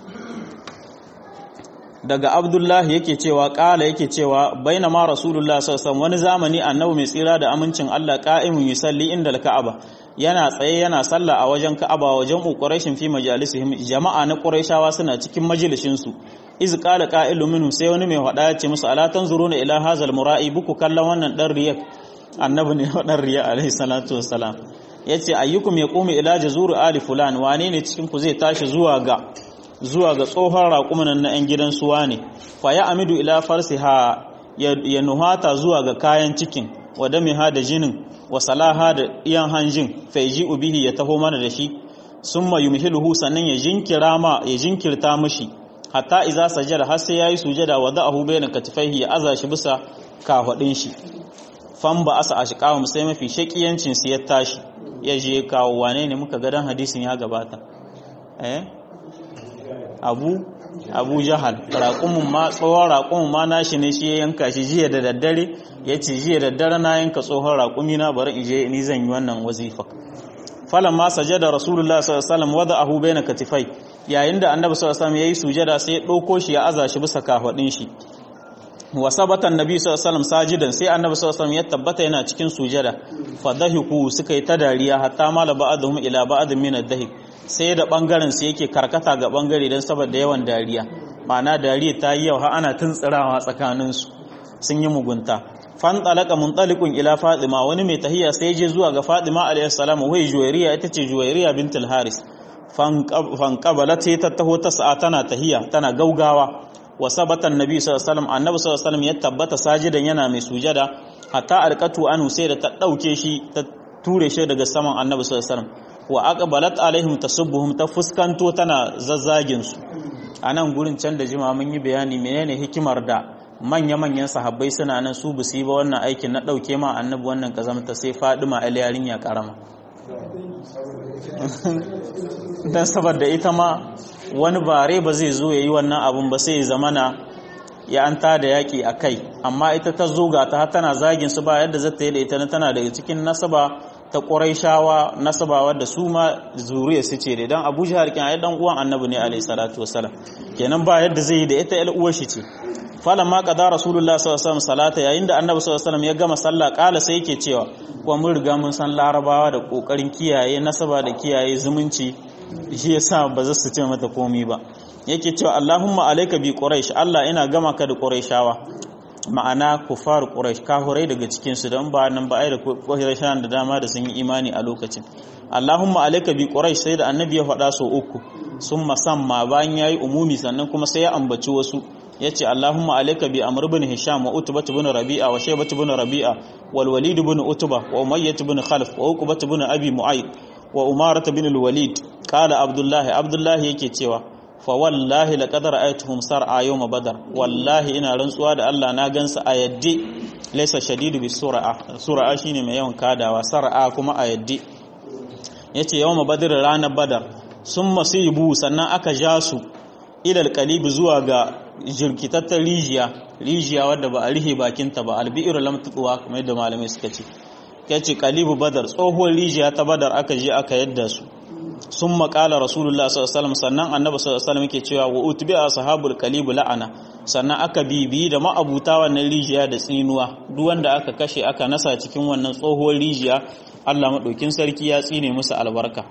[SPEAKER 1] daga abdullahi yake cewa kala yake cewa baina ma rasulullah sallallahu wani zamani annabi mai tsira da amincin Allah qa'imun yusalli inda al-ka'aba yana tsaye yana sallah a wajen ka'aba wajen quraishin fi majalisihim jama'a na quraishawa suna cikin majalisin su iz qala qa'ilu minhum sai wani mai hada ya ce musu ala tanzuruna ila hazal mura'i buku kallon wannan dan riyak annabi ne wadan riya alaihi salatu wassalam yace ayyukum yaqumu ila jazuru ali fulan wane ne cikin ku zai tashi zuwa ga zuwa ga tsohon raƙumin na 'yan gidan suwa ne fa ya amidu ila farsiha ya nuhata zuwa ga kayan cikin wa damiha da jinin wa salaha da iyan hanjin fa yaji ubihi ya taho mana da shi summa yumhiluhu sannan ya jinkira ma ya jinkirta mishi hatta iza sajada har sai yayi sujada wa da'ahu bayna katifaihi ya aza shi bisa kafadin shi fan ba asa ashqawum sai mafi shakiyancin su ya tashi ya je kawo wane ne muka ga dan hadisin ya gabata eh abu abu jahal raƙumin ma tsohon raƙumin ma nashi ne shi ya yanka shi jiya da daddare ya ce jiya da daddare na yanka tsohon raƙumi na bari in je ni zan yi wannan wazifa falan ma sajada rasulullah sallallahu alaihi wasallam wada ahu baina katifai yayin da annabi sallallahu alaihi wasallam yayi sujada sai ya dauko shi ya aza shi bisa kafadin shi wa sabata annabi sallallahu alaihi wasallam sajidan sai annabi sallallahu alaihi wasallam ya tabbata yana cikin sujada fadahiku suka yi ta dariya hatta mala ba'dhum ila ba'd min ad-dahik sai da bangaren su yake karkata ga bangare don saboda yawan dariya ma'ana dariya ta yi yau har ana tuntsirawa tsakanin su sun yi mugunta fan talaka muntalikun ila fatima wani mai tahiya sai je zuwa ga fatima alayhi salam wai juwairiya ita ce juwairiya bintul haris fan qabalat sai ta taho ta sa'a tana tahiya tana gaugawa wa sabata annabi sallallahu alaihi wasallam annabi sallallahu alaihi wasallam ya tabbata sajidan yana mai sujada hatta alqatu anu sai da ta dauke shi ta ture shi daga saman annabi sallallahu alaihi wasallam wa aqbalat alaihim tasubbuhum ta fuskanto tana zazzagin su anan gurin can da jima mun yi bayani menene hikimar da manya-manyan sahabbai suna nan su busu yi ba wannan aikin na ɗauke ma annabi wannan kazamta sai fadima el yarinya karama don saboda ita ma wani bare ba zai zo ya yi wannan abun ba sai ya zamana ya an da yaƙi a kai amma ita ta zo ga ta tana zagin su ba yadda zata yi da ita tana daga cikin nasaba ta shawa nasaba wadda su ma zuriya su ce dan Abu Jahal kin ai dan uwan Annabi ne alayhi salatu wassalam kenan ba yadda zai yi da ita ƴar uwar shi ce falamma qada rasulullah sallallahu alaihi wasallam salata yayin da Annabi sallallahu alaihi wasallam ya gama sallah kala sai yake cewa kuma mun riga mun san larabawa da kokarin kiyaye nasaba da kiyaye zumunci shi yasa ba za su ce mata komai ba yake cewa Allahumma alayka bi quraish Allah ina gama ka da quraishawa ma'ana kufar quraish kahurai daga cikin su dan ba nan ba ai da quraishan da dama da sun yi imani a lokacin Allahumma alayka bi quraish sai da annabi ya faɗa so uku sun masamma bayan yayi umumi sannan kuma sai ya ambaci wasu yace Allahumma alayka bi amr ibn hisham wa utbah ibn rabi'a wa shaybah ibn rabi'a wal walid ibn utbah wa umayyah ibn khalaf wa uqbah ibn abi mu'ayd wa umarah ibn al walid qala abdullah abdullah yake cewa fa wallahi laqad ra'aytuhum sar'a yawm badar wallahi ina rantsuwa da Allah na gansu a yaddi laysa shadidu bis sur'a sur'a shine mai yawan kadawa sar'a kuma a yaddi yace yawm badar ranar badar sun masibu sannan aka ja su ilal qalibi zuwa ga jirkitattar rijiya rijiya wadda ba a rihe bakinta ba albi'ir lam tuwa kamar yadda malamai suka ce yace qalibu badar tsohuwar rijiya ta badar aka je aka yadda su sun makala rasulullah sallallahu sannan annabi sallallahu alaihi yake cewa wa utbi ashabul qalibu la'ana sannan aka bibi da ma'abuta wannan rijiya da tsinuwa duk wanda aka kashe aka nasa cikin wannan tsohuwar rijiya Allah madaukin sarki ya tsine musu albarka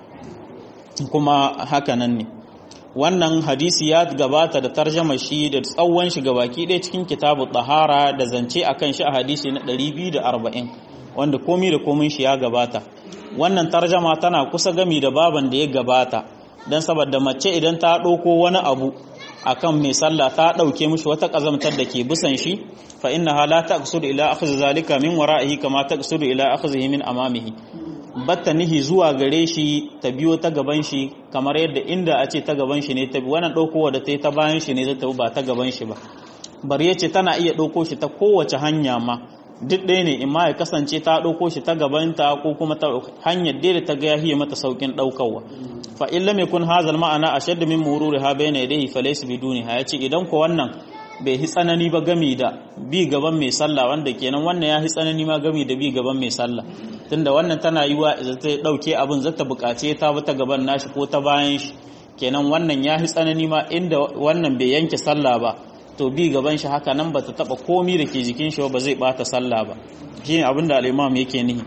[SPEAKER 1] kuma haka nan ne wannan hadisi ya gabata da tarjama shi da tsawon shi gabaki ɗaya cikin kitabu tahara da zance akan shi a hadisi na 240 wanda komi da komin shi ya gabata wannan tarjama tana kusa gami da baban da ya gabata don saboda mace idan ta ɗauko wani abu akan mai sallah ta ɗauke mishi wata ƙazamtar da ke bisan shi fa inna hala ta ila akhdhi zalika min wara'ihi kama ta ila akhdhihi min amamihi batta nihi zuwa gare shi ta biyo ta gaban shi kamar yadda inda a ce ta gaban shi ne ta bi wannan ɗaukowa da ta yi ta bayan shi ne zai tabi ba ta gaban shi ba bari ya ce tana iya ɗauko shi ta kowace hanya ma duk ɗaya ne in ma ya kasance ta ɗauko shi ta gabanta ko kuma ta hanyar da ta ga ya mata saukin ɗaukarwa fa in lam yakun hazal ma'ana ashaddu min mururi ha bayna yadayhi fa laysa biduni ha yace idan ko wannan bai hi tsanani ba gami da bi gaban mai sallah wanda kenan wannan ya hi tsanani ma gami da bi gaban mai sallah tunda wannan tana yi wa ta dauke abin zata bukace ta bi ta gaban nashi ko ta bayan shi kenan wannan ya hi tsanani ma inda wannan bai yanke sallah ba to bi gaban shi haka nan bata taba komi da ke jikin shi ba zai bata sallah ba shine abin da al-imam yake nihi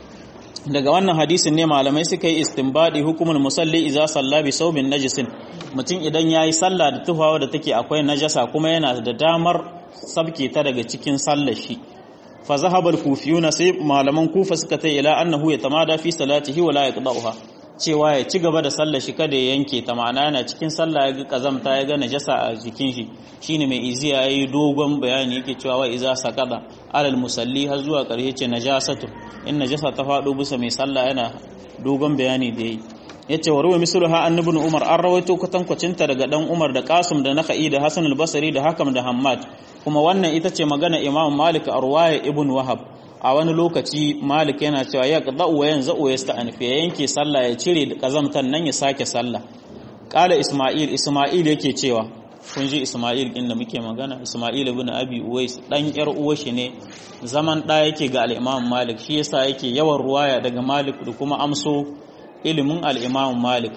[SPEAKER 1] daga wannan hadisin ne malamai suka yi istinbadi hukumul musalli idza salla bi saubin najisin mutum idan yayi sallah da tufawa da take akwai najasa kuma yana da damar sabke ta daga cikin sallar shi fa zahabal kufiyuna sai malaman kufa suka ta ila annahu yatamada fi salatihi wala yaqda'uha cewa ya ci gaba da sallar shi kada ya yanke ta ma'ana yana cikin sallah ya ga kazamta ya ga najasa a jikin shi shine mai iziya yayi dogon bayani yake cewa wa iza saqada alal musalli har zuwa ƙarshe ce najasatu in najasa ta faɗo bisa mai sallah yana dogon bayani da yayi yace wa ruwa misluha an ibn umar an rawaito kwatankwacin ta daga dan umar da qasim da nakhai da hasan al-basri da hakam da hammad kuma wannan ita ce magana imam malik a ruwaya ibn wahab a wani lokaci malik yana cewa ya qada wa yanzu wa yasta'anif ya yanke sallah ya cire da kazamtan nan ya sake sallah qala isma'il isma'il yake cewa kun ji isma'il din da muke magana isma'il ibn abi uwais dan yar uwar shi ne zaman da yake ga al-imam malik shi yasa yake yawan ruwaya daga malik da kuma amso ilimin al-imam malik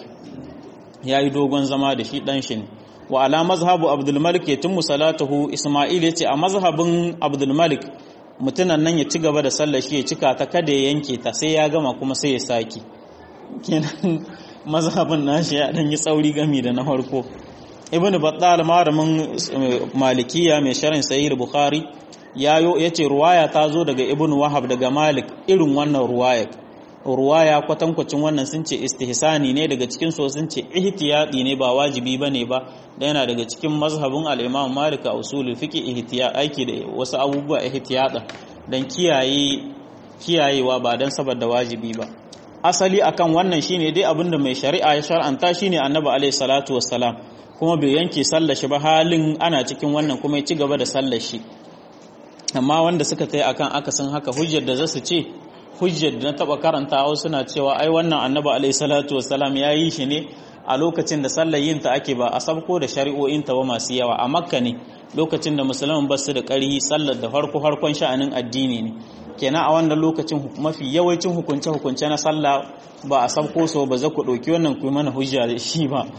[SPEAKER 1] yayi dogon zama da shi dan shi ne wa ala mazhabu abdul malik yatimmu salatuhu isma'il yace a mazhabin abdul malik mutunan nan ya ci gaba da sallar shi ya cika ta kada ya yanke ta sai ya gama kuma sai ya saki kenan mazhabin nashi ya dan yi tsauri gami da na farko ibn battal malamin malikiya mai sharin sahih bukhari yayo yace ruwaya ta zo daga ibn wahab daga malik irin wannan ruwaya ruwaya kwatankwacin wannan sun ce istihsani ne daga cikin so sun ce ihtiyadi ne ba wajibi bane ba da yana daga cikin mazhabin al-imam malik a usulul fiqh ihtiya aiki da wasu abubuwa ihtiyada dan kiyaye kiyayewa ba dan saboda wajibi ba asali akan wannan shine dai abinda mai shari'a ya shar'anta shine annabi alaihi salatu wassalam kuma bai yanke sallar shi ba halin ana cikin wannan kuma ya ci gaba da sallar shi amma wanda suka kai akan akasin haka hujjar da zasu ce hujjar da na taba karantawa suna cewa ai wannan annabi alaihi salatu wassalam ya yi shi ne a lokacin da sallar yin ta ake ba a sabko da shari'o'in ta ba masu yawa a makka ne lokacin da musulman ba su da ƙarhi sallar da farko harkon sha'anin addini ne kenan a wannan lokacin mafi yawancin hukunce hukunce na sallah ba a sabko so ba za ku ɗauki wannan ku mana hujja da shi ba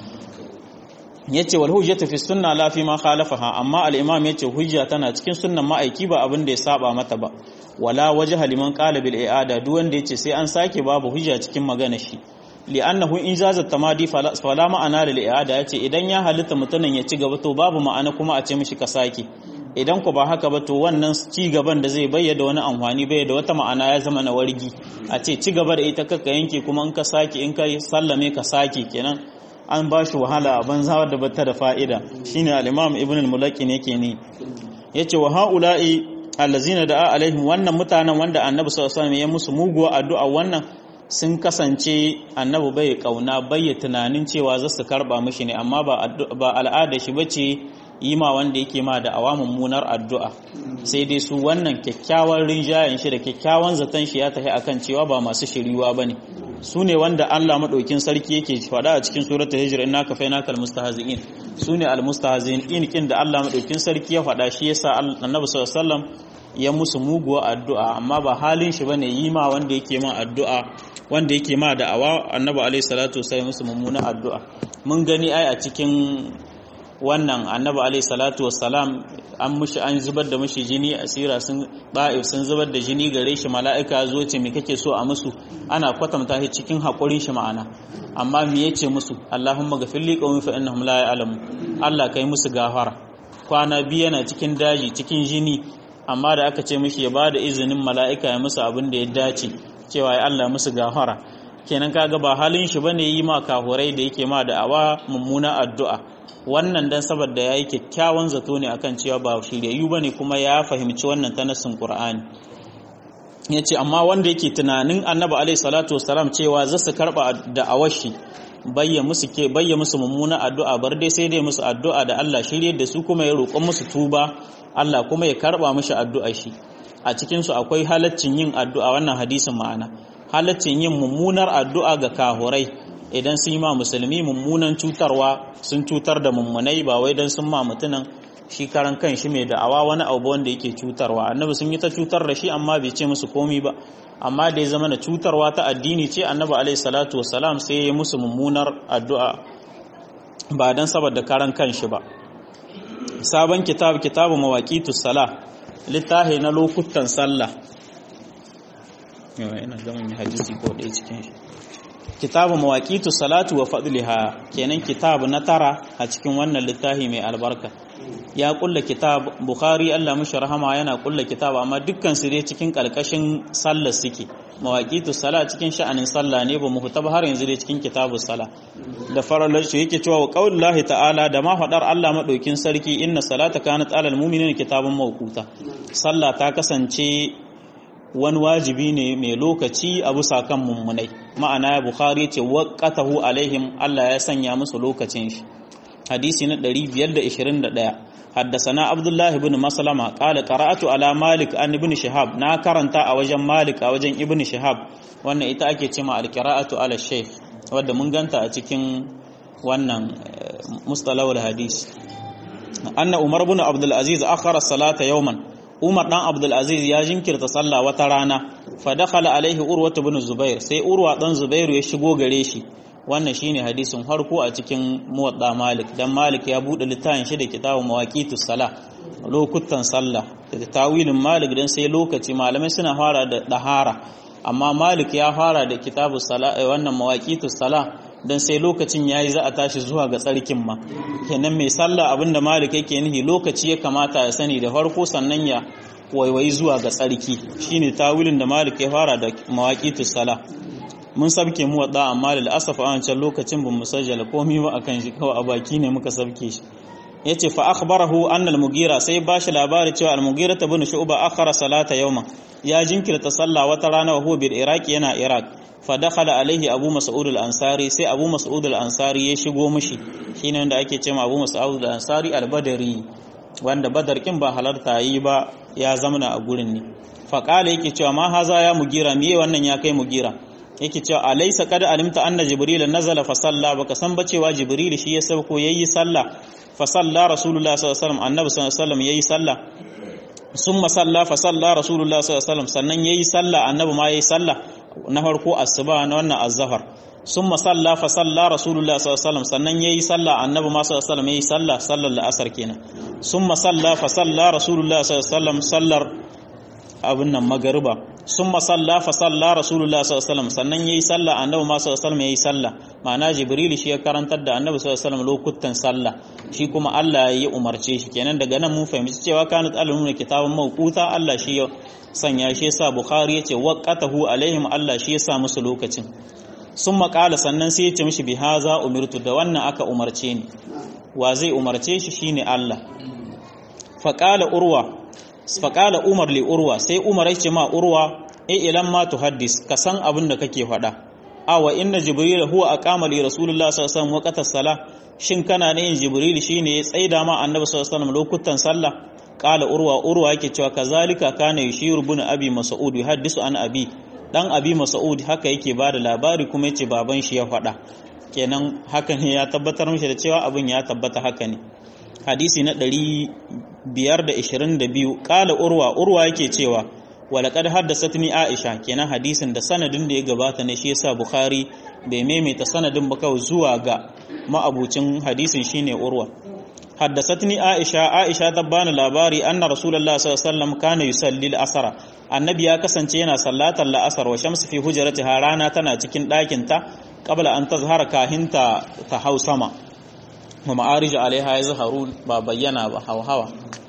[SPEAKER 1] yace wal hujjatu fi sunna la fi ma khalafaha amma al imam yace hujja tana cikin sunnan ma'aiki ba abin da ya saba mata ba wala wajha liman qala bil i'ada duk wanda yace sai an sake babu hujja cikin magana shi li'annahu in jazat tamadi fala ma'ana lil i'ada yace idan ya halitta mutumin ya ci gaba to babu ma'ana kuma a ce mishi ka sake idan ku ba haka ba to wannan ci gaban da zai bayyana wani amfani bai da wata ma'ana ya zama na wargi a ce ci gaba da ita kakka yanke kuma in ka sake in ka sallame ka sake kenan an ba shi wahala a banza wadda bata da fa'ida shine al-imam ibn al-mulaqin yake ne yace wa haula'i allazina da'a alaihim wannan mutanen wanda annabi sallallahu alaihi wasallam ya musu muguwa addu'a wannan sun kasance annabi bai kauna bai tunanin cewa za su karba mishi ne amma ba al'ada shi bace yi ma wanda yake ma da awa mummunar addu'a sai dai su wannan kyakkyawan rinjayen shi da kyakkyawan zaton shi ya tafi akan cewa ba masu shiriwa bane su ne wanda Allah maɗaukin sarki yake faɗa a cikin suratul hijr inna ka faina kal mustahzi'in su ne al mustahzi'in kin da Allah maɗaukin sarki ya faɗa shi yasa annabi sallallahu alaihi wasallam ya musu muguwa addu'a amma ba halin shi bane yi ma wanda yake ma addu'a wanda yake ma da awa annabi alaihi salatu wasallam musu mummuna addu'a mun gani ai a cikin wannan annabi alaihi salatu wassalam an mushi an zubar da mushi jini a sira sun ba'if sun zubar da jini gare shi mala'ika zo ce me kake so a musu ana kwatanta shi cikin haƙurin shi ma'ana amma me yace musu Allahumma ghafir li qawmi fa innahum la ya'lamu Allah kai musu gafara kwana biyu yana cikin daji cikin jini amma da aka ce mishi ya bada izinin mala'ika ya musu abin da ya dace cewa ya Allah musu gafara kenan kaga ba halin shi bane yi ma kahurai da yake ma da awa mummuna addu'a wannan dan saboda yayi kyakkyawan zato ne akan cewa ba shiryayyu bane kuma ya fahimci wannan ta nasin Qur'ani yace amma wanda yake tunanin Annabi alaihi salatu wassalam cewa za su karba da awashi bayya musu ke bayya musu mummuna addu'a bar dai sai dai musu addu'a da Allah shirye da su kuma ya roƙon musu tuba Allah kuma ya karba mishi addu'a shi a cikin su akwai halaccin yin addu'a wannan hadisin ma'ana halaccin yin mummunar addu'a ga kahurai idan sun yi ma musulmi mummunan cutarwa sun cutar da mummunai ba wai don sun ma mutunan shi karan kan shi mai da'awa wani abu wanda yake cutarwa annabi sun yi ta cutar da shi amma bai ce musu komi ba amma da ya zama na cutarwa ta addini ce annabi alaihi salatu wassalam sai ya yi musu mummunar addu'a ba don saboda karan kan shi ba sabon kitab kitabu mawaqitus sala littafi na lokutan sallah ina gama mai hadisi ko ɗaya cikin shi kitabu mawaqitu salatu wa fadliha kenan kitabu na tara a cikin wannan littafi mai albarka ya kulla kitab bukhari Allah mushi rahama yana kulla kitab amma dukkan su dai cikin kalkashin sallar suke mawaqitu sala cikin sha'anin sallah ne ba mu huta har yanzu dai cikin kitabu sala da faralar shi yake cewa qaulullahi ta'ala da ma fadar Allah madaukin sarki inna salata kanat alal mu'minina kitabun mawquta sallah ta kasance wani wajibi ne mai lokaci a bisa kan mummunai ma'ana bukhari ce waqatahu alaihim Allah ya sanya musu lokacin shi hadisi na 521 حدثنا عبد الله بن مسلمة قال قرأت على مالك عن ابن شهاب نا karanta a wajen Malik a wajen Ibn Shihab wannan ita ake cewa al-qira'atu ala shaykh wanda mun ganta a cikin wannan mustalahul hadis anna Umar ibn Abdul Aziz akhara salata yawman Umar dan Abdul Aziz ya jinkirta sallah wata rana fa dakhala alaihi Urwa ibn Zubair sai Urwa dan Zubairu ya shigo gare shi wannan shine hadisin harko a cikin muwadda Malik dan Malik ya bude littafin shi da kitabun mawaqitus sala lokutan sallah da tawilin Malik dan sai lokaci malamai suna fara da dahara amma Malik ya fara da kitabus sala wannan mawaqitus sala dan sai lokacin yayi za a tashi zuwa ga tsarkin ma kenan mai sallah abinda Malik yake nihi lokaci ya kamata ya sani da farko sannan ya waiwayi zuwa ga tsarki shine tawilin da Malik ya fara da mawaqitus sala mun sabke mu wadda amma da asaf a wancan lokacin bin musajjala komai ba akan shi kawai a baki ne muka sabke shi yace fa akhbarahu anna al-mugira sai ba shi labari cewa al-mugira ibn shu'ba akhara salata yawma ya jinkirta sallah wata rana wa huwa bil iraq yana iraq fa dakhala alaihi abu mas'ud al-ansari sai abu mas'ud al-ansari ya shigo mishi shine wanda ake cewa abu mas'ud al-ansari al-badri wanda badar kin ba halarta yi ba ya zamana a gurin ne fa qala yake cewa ma haza ya mugira miye wannan ya kai mugira yake cewa alaysa qad alimta anna jibril nazala fa salla baka san ba cewa jibril shi ya sauko yayi sallah fa salla rasulullah sallallahu alaihi wasallam annabi sallallahu alaihi wasallam yayi sallah summa salla fa salla rasulullah sallallahu alaihi wasallam sannan yayi sallah annabi ma yayi sallah na farko asuba na wannan azhar summa salla fa salla rasulullah sallallahu alaihi wasallam sannan yayi sallah annabi ma sallallahu alaihi wasallam yayi sallah sallar asar kenan summa salla fa salla rasulullah sallallahu alaihi wasallam sallar abin nan magariba sun masalla fa salla rasulullah sallallahu alaihi wasallam sannan yayi sallah annabi ma sallallahu alaihi wasallam yayi sallah ma'ana jibril shi ya karantar da annabi sallallahu alaihi wasallam lokutan sallah shi kuma Allah ya umarce shi kenan daga nan mun fahimci cewa kanat al-umma kitabun mawquta Allah shi ya sanya shi yasa bukhari yace waqatahu alaihim Allah shi yasa musu lokacin sun maƙala sannan sai ya ce mishi bi haza umirtu da wannan aka umarce ni wa zai umarce shi shine Allah faqala urwa faƙala umar li urwa sai umar ya ce ma urwa e ilan ma tuhaddis ka san abin da kake faɗa awa inna jibril huwa aqama li rasulullah sallallahu alaihi wasallam waqta salah shin kana ne yin jibril shine ya tsaida ma annabi sallallahu alaihi wasallam lokutan sallah qala urwa urwa yake cewa kazalika kana yushiru bin abi mas'ud yuhaddisu an abi dan abi mas'ud haka yake bada labari kuma yace baban shi ya faɗa kenan haka ne ya tabbatar mishi da cewa abin ya tabbata haka ne hadisi na 522 kala urwa urwa yake cewa walaqad haddathatni aisha kenan hadisin da sanadin da ya gabata ne shi yasa bukhari bai maimaita sanadin ba kawai zuwa ga ma'abucin hadisin shine urwa haddathatni aisha aisha ta bani labari anna rasulullah sallallahu alaihi wasallam kana yusalli al-asr annabi ya kasance yana sallatar la'asar wa shamsu fi hujratiha rana tana cikin ɗakin ta qabla an tazhara kahinta ta hau sama wa ma'arij alaiha ya zaharu ba bayyana ba hawa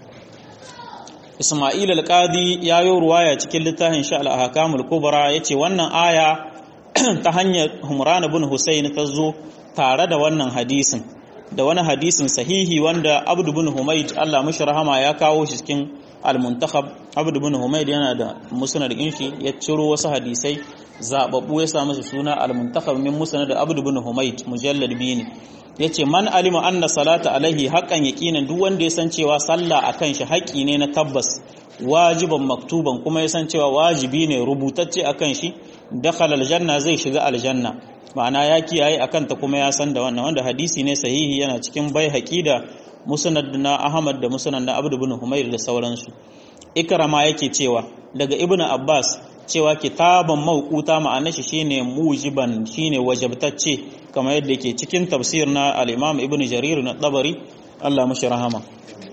[SPEAKER 1] Ismail al-Qadi ya yi ruwaya cikin littafin sha al-Ahkamul Kubra yace wannan aya ta hanyar Humran ibn Husayn ta zo tare da wannan hadisin da wani hadisin sahihi wanda Abd ibn Humayd Allah mishi rahama ya kawo shi cikin al-Muntakhab Abd ibn Humayd yana da musnad shi ya ciro wasu hadisai zababbu ya sa masa suna al-Muntakhab min musnad Abd ibn Humayd mujallad biyu ne yace man alima anna salata alaihi haqqan yaqinan duk wanda ya san cewa sallah akan shi haƙi ne na tabbas wajiban maktuban kuma ya san cewa wajibi ne rubutacce akan shi dakhala aljanna zai shiga aljanna ma'ana ya kiyaye akan ta kuma ya san da wannan wanda hadisi ne sahihi yana cikin bai da musnad na Ahmad da musnad na Abdul ibn Humayr da sauransu ikrama yake cewa daga ibnu Abbas cewa kitaban mawquta ma'anar shi shine mujiban shine wajabtacce kamar yadda ke cikin tafsir na al-Imam Ibn Jarir na Tabari Allah mashi rahama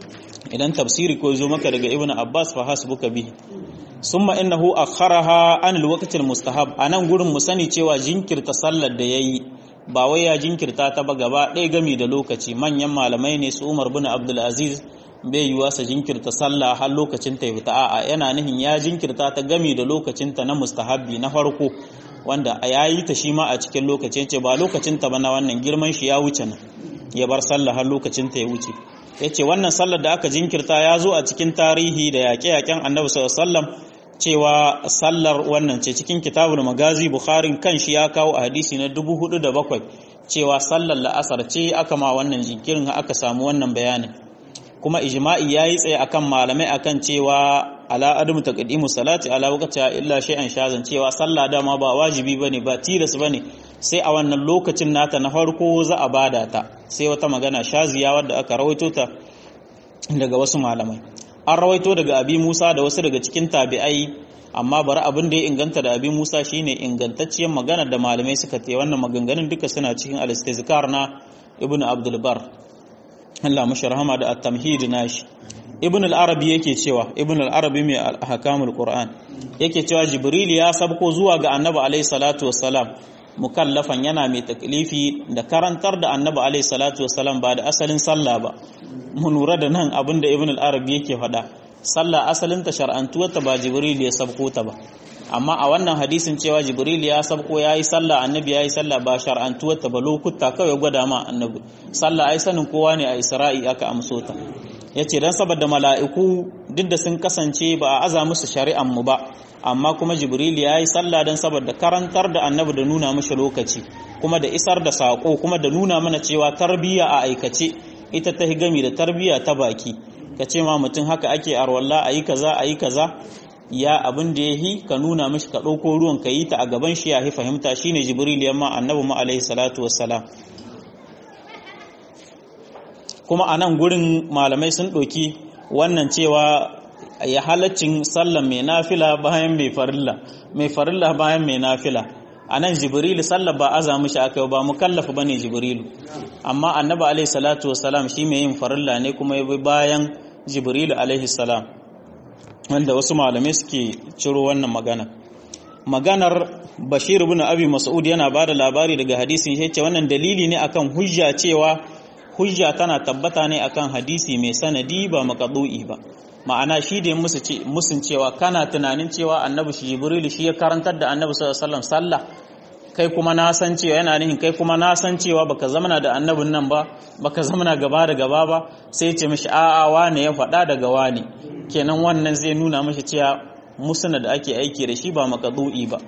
[SPEAKER 1] idan tafsiri ko zo maka daga Ibn Abbas fa hasbuka bihi summa innahu akharaha an al-waqt al-mustahab anan gurin mu sani cewa jinkirta sallar da yayi ba wai ya jinkirta ta ba gaba ɗaya gami da lokaci manyan malamai ne su Umar bin Abdul Aziz bai yiwa sa jinkirta sallah har lokacin ta fita a'a yana nihin ya jinkirta ta gami da lokacin ta na mustahabbi na farko wanda a yayi ta shi ma a cikin lokacin ce ba lokacin ta ba na wannan girman shi ya wuce nan ya bar sallah har lokacin ta ya wuce yace wannan sallar da aka jinkirta ya zo a cikin tarihi da yaƙe-yaƙen Annabi sallallahu alaihi wasallam cewa sallar wannan ce cikin kitabul magazi bukharin kan shi ya kawo a hadisi na 4007 cewa sallar la'asar ce aka ma wannan jinkirin aka samu wannan bayanin kuma ijma'i yayi tsaye akan malamai akan cewa ala adamu taqdimu salati ala waqtiha illa shay'an shazan cewa sallah dama ba wajibi bane ba tilas bane sai a wannan lokacin nata na farko za a bada ta sai wata magana shaziya wadda aka rawaito ta daga wasu malamai an rawaito daga abi Musa da wasu daga cikin tabi'ai amma bari abin da ya inganta da abi Musa shine ingantacciyar magana da malamai suka te wannan maganganun duka suna cikin al-istizkar na ibnu abdul bar Allah mashi rahama da at-tamhid nashi ibn al-arabi yake cewa ibn al-arabi mai ahkamul qur'an yake cewa jibril ya sabko zuwa ga annabi alayhi salatu wassalam mukallafan yana mai taklifi da karantar da annabi alayhi salatu wassalam ba da asalin sallah ba mu lura da nan abinda ibn al-arabi yake faɗa sallah asalin ta shar'antuwar ta ba jibril ya sabko ta ba amma a wannan hadisin cewa jibril ya sabko ya yi sallah annabi ya yi sallah ba shar'antuwar ta ba lokuta kawai gwada ma annabi sallah ai sanin kowa ne a isra'i aka amso ta ya ce don saboda mala'iku duk da sun kasance ba a aza musu shari'an mu ba amma kuma jibril ya yi sallah don saboda karantar da annabi da nuna mashi lokaci kuma da isar da saƙo kuma da nuna mana cewa tarbiyya a aikace ita ta gami da tarbiyya ta baki ka ce ma mutum haka ake arwalla a yi kaza a yi kaza ya abin da ya yi ka nuna mishi ka ɗauko ruwan ka yi ta a gaban shi ya fahimta shine jibril yamma annabi mu alaihi salatu wassalam kuma a nan gurin malamai sun ɗauki wannan cewa ya halaccin sallan mai nafila bayan mai farilla mai farilla bayan mai nafila a nan jibrilu sallar ba aza mishi aka ba mukallafa bane jibrilu amma annabi alaihi salatu wassalam shi mai yin farilla ne kuma ya bi bayan jibrilu alaihi salam wanda wasu malamai suke ciro wannan magana maganar bashir ibn abi mas'ud yana bada labari daga hadisin shi ce wannan dalili ne akan hujja cewa hujja tana tabbata ne akan hadisi mai sanadi ba maqdu'i ba ma'ana shi da musun cewa kana tunanin cewa annabi shi jibrilu shi ya karantar da annabi sallallahu alaihi wasallam sallah kai kuma na san cewa yana nihin kai kuma na san cewa baka zamana da annabin nan ba baka zamana gaba da gaba ba sai ce mishi a'a wane ya faɗa daga wane kenan wannan zai nuna mishi cewa musuna da ake aiki da shi ba makadu'i ba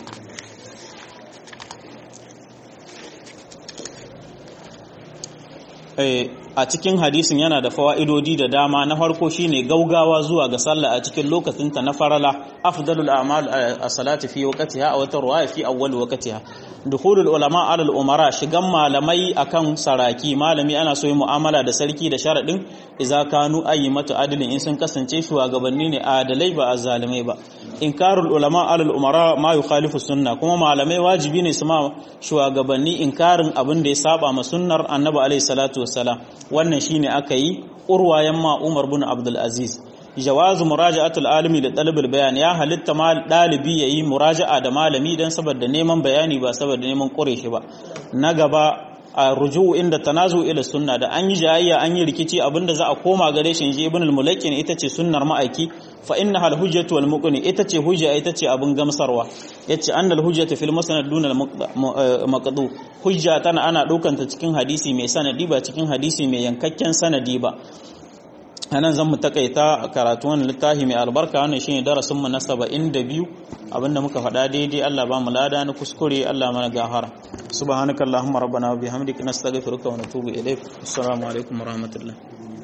[SPEAKER 1] a cikin hadisin yana da fawa'idodi da dama na farko shine gaugawa zuwa ga sallah a cikin lokacinta na farala afdalul a'mal as-salati fi waqtiha aw tarwa fi awwal waqtiha dukhulul ulama ala al-umara shigan malamai akan saraki malami ana so yi mu'amala da sarki da sharadin idza kanu ayyimatu adlin in sun kasance shugabanni ne adalai ba azzalimai ba inkarul ulama ala al-umara ma yukhalifu sunna kuma malamai wajibi ne su ma shugabanni inkarin abin da ya saba ma sunnar annabi alaihi salatu wassalam wannan shine aka yi urwayan ma Umar bin Abdul Aziz jawazu muraja'atul alimi da talibul bayan ya halitta mal dalibi yayi muraja'a da malami dan saboda neman bayani ba saboda neman kure shi ba na gaba a ruju'u inda tanazu ila sunna da an yi jayayya an yi rikici abinda za a koma gare shi inji ibn al-mulaqin ita ce sunnar ma'aiki fa innaha al-hujjatu wal muqni ita ce hujja ita ce abin gamsarwa yace annal hujjatu fil musnad duna al-maqdu hujja tana ana daukan ta cikin hadisi mai sanadi ba cikin hadisi mai yankakken sanadi ba anan zan mu takaita karatu wannan littafi mai albarka wannan shine darasin mu na 72 abinda muka faɗa daidai Allah ba mu lada na kuskure Allah mana gafara subhanakallahumma rabbana wa bihamdika nastaghfiruka wa natubu ilaik assalamu alaikum wa rahmatullah